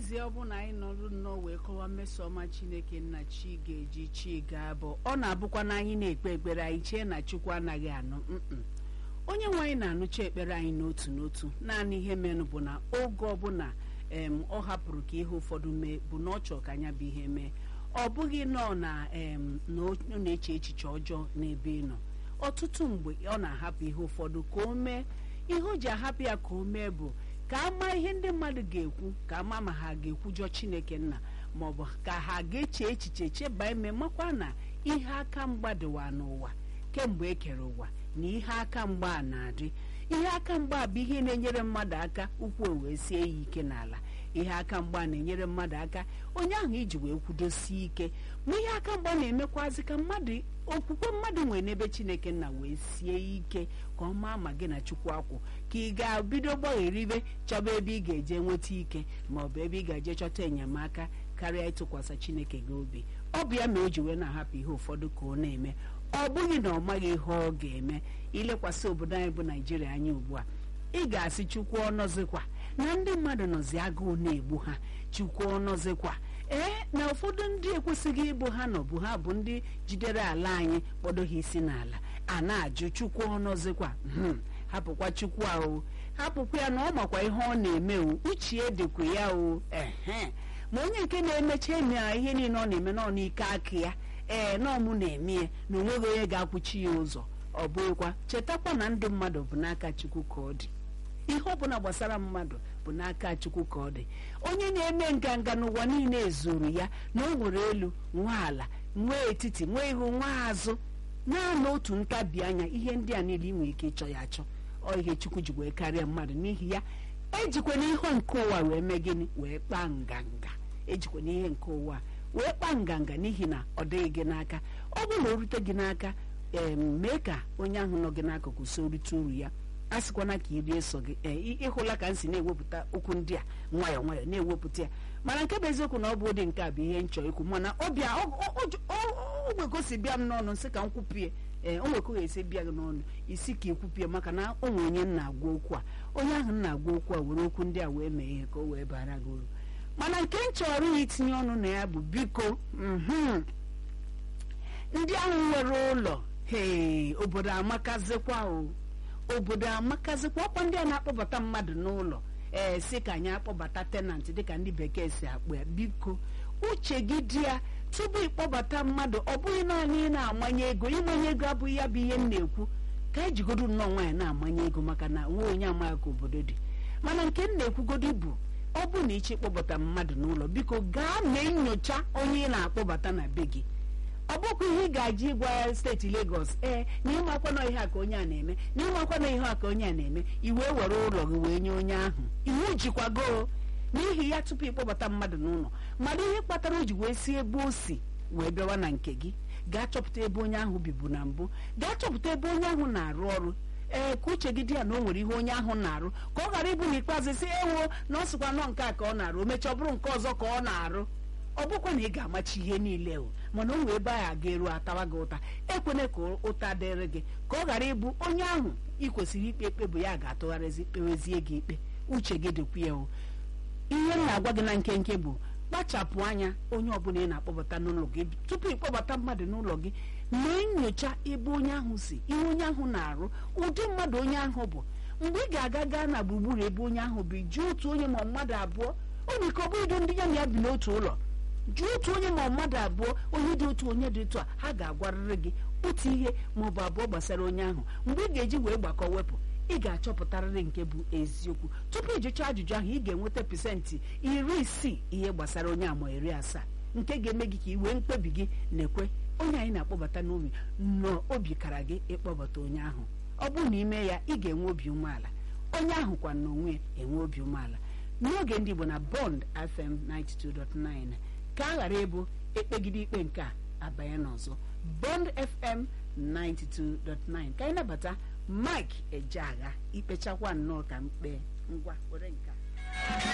n'ezie ọ bụ na anyị nọrụ nnọọ wee kọwaa mmeso ọma chineke nna chi ga-eji chi ga-abụ ọ na-abụkwa na anyị na-ekpe ekpere anyị chee na chukwu anaghị anụ mm onye nwe anyị na-anụcha ekpere anyị n'otu n'otu naanị ihe menụ bụ na oge ọbụla em ọ hapụrụ ka ihe ụfọdụ mee bụ na ọ chọọ ka anya bụ ihe mee ọ bụghị nọọ na em na ọ na-eche echiche ọjọọ n'ebe ị nọ ọtụtụ mgbe ọ na-ahapụ ihe ụfọdụ ka o mee ihe o ji ahapụ ya ka o mee bụ ka a maa ihe ndị mmadụ ga-ekwu ka ama ma ha ga-ekwujọ chineke nna maọbụ ka ha ga-eche echiche cheba ime makwa na ihe aka mgba dịwa n'ụwa kemgbe e kere ụwa na ihe aka mgba a na-adị ihe aka mgba bụ ihe na-enyere mmadụ aka ụkwụ wee sie ya ike n'ala ihe aka mgba na-enyere mmadụ aka onye ahụ iji wee kwudosie ike ma ihe aka mgba na-emekwazi ka mmadụ okwukwe mmadụ nwere n'ebe chineke nna wee sie ike ka ọ maa ma gị na chukwu akwụ ka ị ga-bido gbagheribe chọba ebe ị ga-eje nweta ike maọbụ ebe ị ga-eje chọta enyemaka karịa ịtụkwasị chineke gị obi ọ bụ ya ma o ji wee na-ahapụ ihe ụfọdụ ka ọ na-eme ọ bụghị na ọ maghị ihe ọ ga-eme ilekwasị obodo anyị bụ naijiria anya ugbu a ị ga-asị chukwu ọnọzikwa na ndị mmadụ nọzi agụụ na-egbu ha chukwu ọnọzikwa ee na ụfọdụ ndị ekwesịghị ịbụ ha nọ bụ ha bụ ndị jidere ala anyị kpọdo ha isi n'ala a na-ajụ chukwu ọnọzikwa hapụkwa chukwu ahụ hapụkwa ya na ọ makwa ihe ọ na-eme o uche dịkwa ya o ehe ma onye nke na-emecha eme ihe niile ọ na-eme nọ n'ike aka ya ee nọọ mụ na-eme ya na onweghị onye ga-akwụchi ya ụzọ ọ bụghịkwa chetakwa na ndị mmadụ bụ n'aka chukwu ka ọ dị ihe ọbụla gbasara mmadụ bụ n'aka chukwu ka ọ dị onye na-eme nganga n'ụwa niile zuru ya na o nwere elu nwa ala nwee etiti nwee ihu nwa azụ naanị otu ntabi anya ihe ndị a niile ị nwere ike ịchọ ya achọ ọ ihe chukwu ji wee karịa mmadụ n'ihi ya ejikwana ihe nke ụwa wee mee gịnị wee kpaa nganga ejikwana ihe nke ụwa wee kpaa nganga n'ihi na ọ dịghị gị n'aka ọ bụrụ na o rute gị n'aka ee mee ka onye ahụ nọ gị n'akụkụ so rite uru ya a sịkwana ka iri eso gị ee ịhụla ka m si na-ewepụta okwu ndị a nwayọọ nwayọọ na-ewepụta ya mana nke bụ eziokwu na ọ bụ ụdị nke a bụ ihe nchọ ikwu mana ọbịa ogwegosi bịa m n'ọnụ nsị ka m kwupie ee o nwekọghị esi bịa gị n'ọnụ isi ka ikwupie maka na o nwere onye m na-agwa okwu a onye ahụ m na-agwa okwu a were okwu ndị a wee mee ihe ka o wee bara gị uru mana nke m chọrọ ya itinye ọnụ na ya bụ biko ndị ahụ nwere ụlọ hee obodo amakazikwa o obodo amakazikwa ọkwa ndị a na-akpọbata mmadụ n'ụlọ ee si ka anyị akpọbata tenant dịka ndị bekee si akpọ ya biko uche gị dị ya tupu ịkpọbata mmadụ ọ bụghị naanị ị na-amanye ego ịmanye ego abụghị ya bụ ihe m na-ekwu ka ejigodo nnọọ nwaanyị na-amanye ego maka na nwa onye amaghị ka obodo dị mana nke m na-ekwugodo bụ ọ bụ na ịchọ ịkpọbata mmadụ n'ụlọ biko gaa mee nyocha onye ị na-akpọbata na be gị ọ bụkwa ihe ị ga-eji ịgwa ya steeti Lagos ee na ịmakwana ihe a ka onye a na-eme na ịmakwana ihe a ka onye a na-eme iwee were ụlọ gị wee nye onye ahụ iwu jikwago n'ihi ya tupu ịkpọbata mmadụ n'ụlọ mmadụ ihe kpatara o ji wee si ebe o si wee bịawa na nke gị gaa chọpụta ebe onye ahụ bibu na mbụ gaa chọpụta ebe onye ahụ na-arụ ọrụ ee ka uche gị dị ya na o nwere ihe onye ahụ na-arụ ka ọ ghara ịbụ n'ikpeazụ si ewo na ọ sịkwa nọ nke a ka ọ na-arụ o mechaa ọ bụrụ nke ọzọ ka ọ na-arụ ọ bụkwa na ị ga-amachi ihe niile o mana o nwee ebe a ga-eru atawa gị ụta ekwene ka ụta dịrị gị ka ọ ghara ịbụ onye ahụ ị kwesịrị ikpe ikpe bụ ya ga-atụgharịzi kpewezie gị ikpe uche gị dịkwa ya o ihe m na-agwa gị na nkenke bụ kpachapụ anya onye ọbụla ị na-akpọbata n'ụlọ gị tupu ịkpọbata mmadụ n'ụlọ gị mee nyocha ebe onye ahụ si ihe onye ahụ na-arụ ụdị mmadụ onye ahụ bụ mgbe ị ga-aga gaa na gburugburu ebe onye ahụ bụ jụọ otu onye ma mmadụ abụọ ọ dị ka ọ bụghị ndị ya na ya bi n'otu ụlọ jụọ otu onye ma mmadụ abụọ onye dị otu onye dị otu a ha ga-agwarịrị gị otu ihe ma ọ bụ abụọ gbasara onye ahụ mgbe ị ga-eji wee gbakọ wepụ ị ga-achọpụtarịrị nke bụ eziokwu tupu ịjụcha ajụjụ ahụ ị ga-enweta pasentị iri isii ihe gbasara onye ama iri asaa nke ga-eme gị ka ị wee mkpebi gị na-ekwe onye anyị na-akpọbata n'obi n'obi kara gị ịkpọbata onye ahụ ọ bụrụ na ime ya ị ga-enwe obi umeala onye ahụ kwa n'onwe ya enwe obi umeala n'oge ndị Igbo na Bond FM 92.9 ka a ghara ịbụ ekpegide ikpe nke a abanye n'ọzọ Bond FM 92.9 ka anyị nabata Mike Ejeagha ikpechakwa nnọọ ka mkpe ngwa were nke a